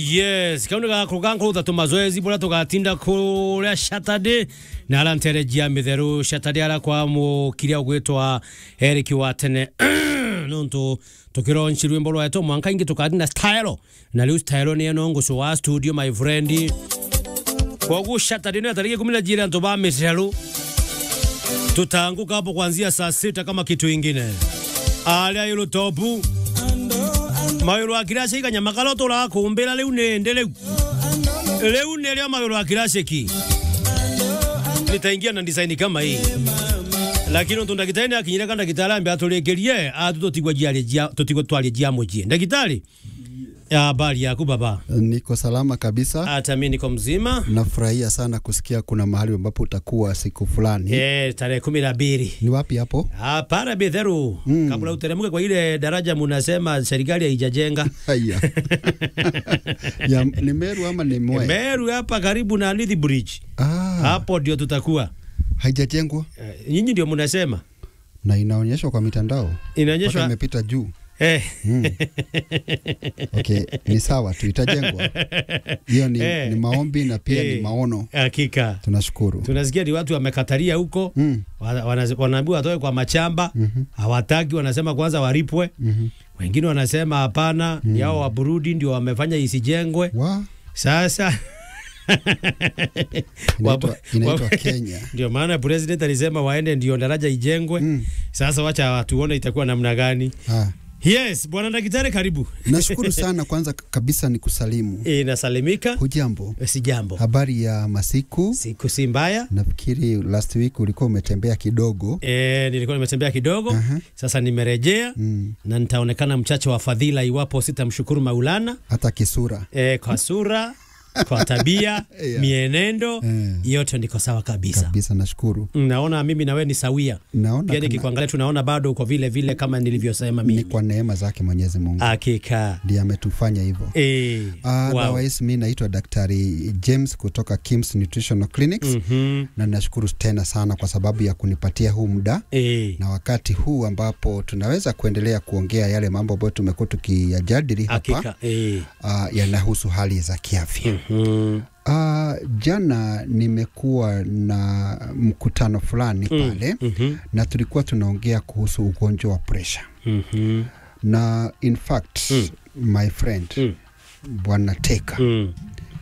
yes kaundu gakå gankå thatu mazoezi bå rä a tå gatinda kå rä a saturday na ara nterejia mä therå saturday ara kwa må kiria å gwä twa eriki wa tene no ntå tå kä ronci rwä mbo rwetwo mwanka ingä tå kathi na style na rä u style nä eno ngå wa studio my friend koguo saturday nä tariki kumi na jiri antå ba mä therå tutaanguka hapo kuanzia saa sita kama kitu ingine aria yulu topu mayulu a kirasi kanyamakala turakumbira riu ninde riu riu nirio mayulu a kirasi ki nitaingia na design kama hii lakini untu ndagitari akinyire kana ndagitari ambe aturikirie atu tutigwa jiari jia tutigwa twari jia mujie ndagitari habari yaku baba Niko salama kabisa. hata mimi niko mzima Nafurahia sana kusikia kuna mahali ambapo utakuwa siku fulani. eh tarehe kumi na mbili Ni wapi hapo? Hapana Betheru, mm. kabla uteremke kwa ile daraja munasema serikali haijajenga Haya. ya, ni Meru ama ni Mwea? Meru hapa karibu na Nithi Bridge, Ah, hapo ndio tutakuwa. haijajengwa Eh, Nyinyi ndio munasema na inaonyeshwa kwa mitandao mpaka inaonyeshwa imepita juu. eh. Mm. Okay, ni sawa tu itajengwa. Hiyo ni, Eh. ni maombi na pia Eh. ni maono. Hakika Tunashukuru. tunasikia ni watu wamekatalia huko Mm. wana- wana- wanaambiwa watoe kwa machamba hawataki, wanasema kwanza walipwe. Mhm. Wengine wanasema hapana, ni hao wa Burundi ndio wamefanya isijengwe. Wa Sasa inaitwa, Wapo- inaitwa wapo- Kenya. ndio maana president alisema waende ndio daraja ijengwe. Mm. Sasa wacha tuone itakuwa namna gani. Ah. Yes, bwana daktari, karibu. Nashukuru sana kwanza kabisa ni kusalimu. E, nasalimika. Hujambo? Si jambo, Habari ya masiku? siku si mbaya. Nafikiri last week ulikuwa umetembea kidogo. E, nilikuwa nimetembea kidogo Aha. sasa nimerejea Mm. na nitaonekana mchache wa fadhila iwapo sitamshukuru Maulana Hata kisura. e, kwa sura kwa tabia Yeah. mienendo Eh. yote ndiko sawa kabisa. Kabisa nashukuru. Naona mimi na wewe ni sawia, Naona pia kana- nikikuangalia tunaona bado uko vile vile kama nilivyosema ni mimi. kwa neema zake Mwenyezi Mungu Hakika ndiye ametufanya hivyo. e, Uh, wow. Otherwise mi naitwa Daktari James kutoka Kims Nutritional Clinics Mhm. na nashukuru tena sana kwa sababu ya kunipatia huu muda e, na wakati huu ambapo tunaweza kuendelea kuongea yale mambo ambayo tumekuwa tukiyajadili hapa hakika e. uh, yanahusu hali za kiafya. Mhm. Uh, jana nimekuwa na mkutano fulani pale Mhm. na tulikuwa tunaongea kuhusu ugonjwa wa pressure Mhm. na in fact Mm. my friend Mm. bwana Teka Mm.